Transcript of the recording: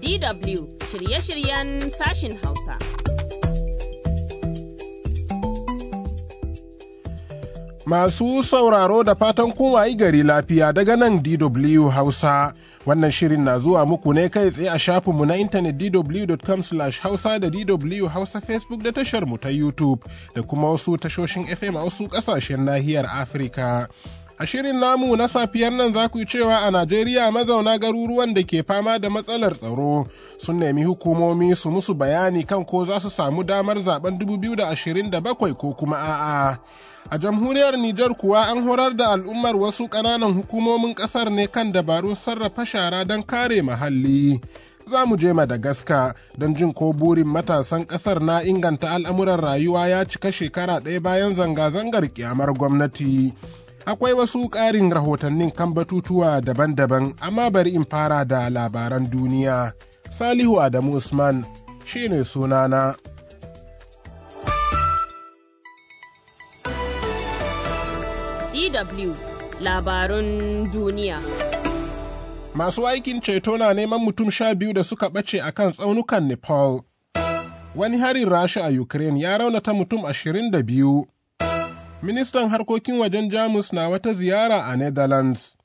DW shirye-shiryen sashin Hausa. Masu sauraro da fatan kowayi gari lafiya daga nan DW Hausa. Wannan shirin na zuwa muku ne kai tsaye a shafinmu na intanet dw.com hausa da DW Hausa Facebook da tashar mu ta YouTube da kuma wasu tashoshin FM a wasu ƙasashen nahiyar Afirka. A shirin namu na safiyar nan za ku yi cewa a Najeriya mazauna garuruwan da ke fama da matsalar tsaro sun nemi hukumomi su musu bayani kan ko za su samu damar zaben 2027 ko kuma a'a. A jamhuriyar Nijar kuwa an horar da al'ummar wasu ƙananan hukumomin ƙasar ne kan dabarun sarrafa shara don kare muhalli. Za mu je Madagascar don jin ko burin matasan ƙasar na inganta al'amuran rayuwa ya cika shekara ɗaya bayan zanga-zangar kyamar gwamnati. akwai wasu ƙarin rahotannin kan batutuwa daban-daban amma bari in fara da labaran duniya salihu adamu usman shine sunana DW labarun duniya. masu aikin ceto na neman mutum sha biyu da suka ɓace a kan tsaunukan nepal wani harin rasha a ukraine ya raunata mutum ashirin da biyu ministan harkokin wajen jamus na wata ziyara a netherlands